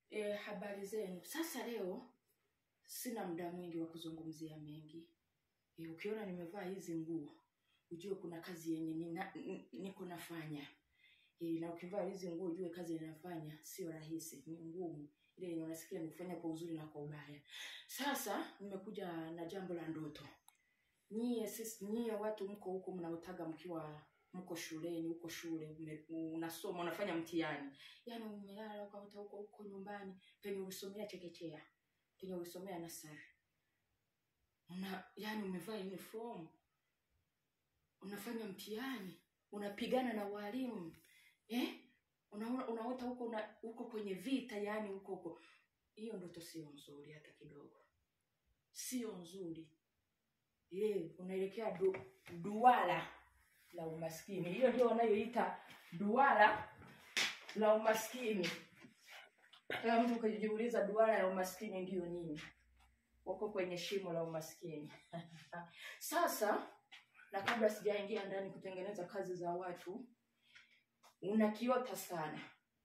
E, habari zenu. Sasa leo sina muda mwingi wa kuzungumzia mengi. E, ukiona nimevaa hizi nguo ujue kuna kazi yenye nina- n- niko nafanya. E, na ukivaa hizi nguo ujue kazi ninafanya sio rahisi, ni ngumu. Ile yenye unasikia nikufanya kwa uzuri na kwa ubaya. Sasa nimekuja na jambo la ndoto. Nyie sisi nyie watu mko huko mnaotaga mkiwa mko shuleni huko shule ume- unasoma unafanya mtihani yaani umelala ukaota huko huko nyumbani penye ulisomea chekechea penye ulisomea nasari una yaani umevaa uniform unafanya mtihani unapigana na walimu eh? unaona unaota huko una, huko kwenye vita yaani huko huko hiyo ndoto sio nzuri hata kidogo sio nzuri ye unaelekea du, duara la umaskini hiyo ndio wanayoita duara la umaskini kama mtu ukajiuliza duara la umaskini ndiyo nini wako kwenye shimo la umaskini sasa na kabla sijaingia ndani kutengeneza kazi za watu unakiota sana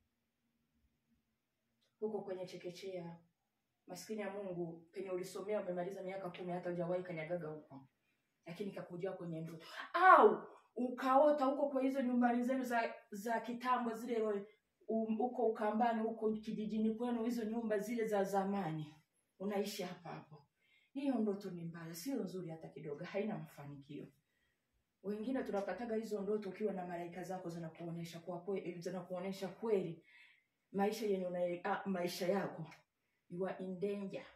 huko kwenye chekechea maskini ya mungu penye ulisomea umemaliza miaka kumi hata hujawahi kanyagaga huko lakini kakujia kwenye ndoto au ukaota huko kwa hizo nyumbani zenu za za kitambo zile um, huko ukambani huko kijijini kwenu hizo nyumba zile za zamani unaishi hapa hapo hiyo ndoto ni mbaya sio nzuri hata kidogo haina mafanikio wengine tunapataga hizo ndoto ukiwa na malaika zako zinakuonesha kwa kweli zinakuonesha kweli maisha yenye una, ah, maisha yako you are in danger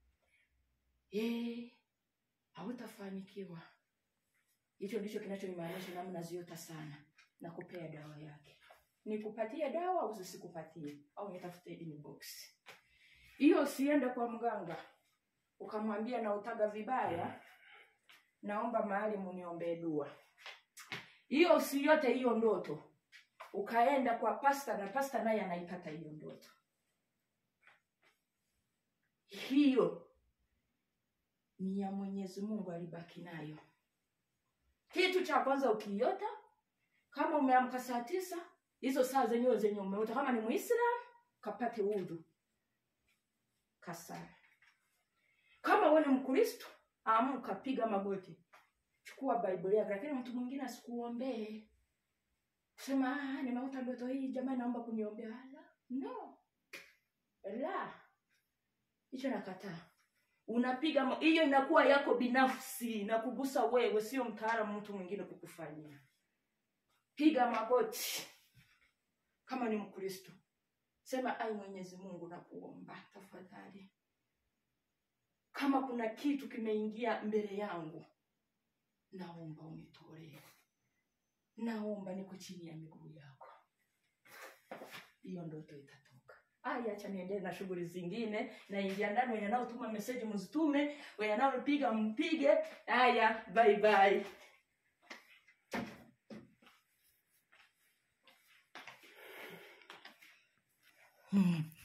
eh hautafanikiwa hicho ndicho kinachonimaanisha nami naziota sana na kupea dawa yake nikupatie dawa au zisikupatie au nitafute inbox hiyo usiende kwa mganga ukamwambia nautaga vibaya naomba mahali muniombee dua hiyo usiyote hiyo ndoto ukaenda kwa pasta na pasta naye anaipata hiyo ndoto hiyo ni ya mwenyezi mungu alibaki nayo kitu cha kwanza ukiota kama umeamka saa tisa hizo saa zenyewe zenye umeota kama ni muislam kapate udhu kasara kama we ni mkristo amka piga magoti chukua bible yako lakini mtu mwingine asikuombee kusema "Ah, nimeota ndoto hii jamani naomba kuniombea la no la hicho nakataa unapiga ma- hiyo inakuwa yako binafsi na kugusa wewe sio mtaalamu mtu mwingine kukufanyia piga magoti kama ni mkristo sema ai mwenyezi mungu nakuomba tafadhali kama kuna kitu kimeingia mbele yangu naomba unitolee naomba niko chini ya miguu yako hiyo ndoto itatoka aya acha niendelee na shughuli zingine naingia ndani wenye naotuma meseji mzitume wenye naopiga mpige haya bye bye hmm.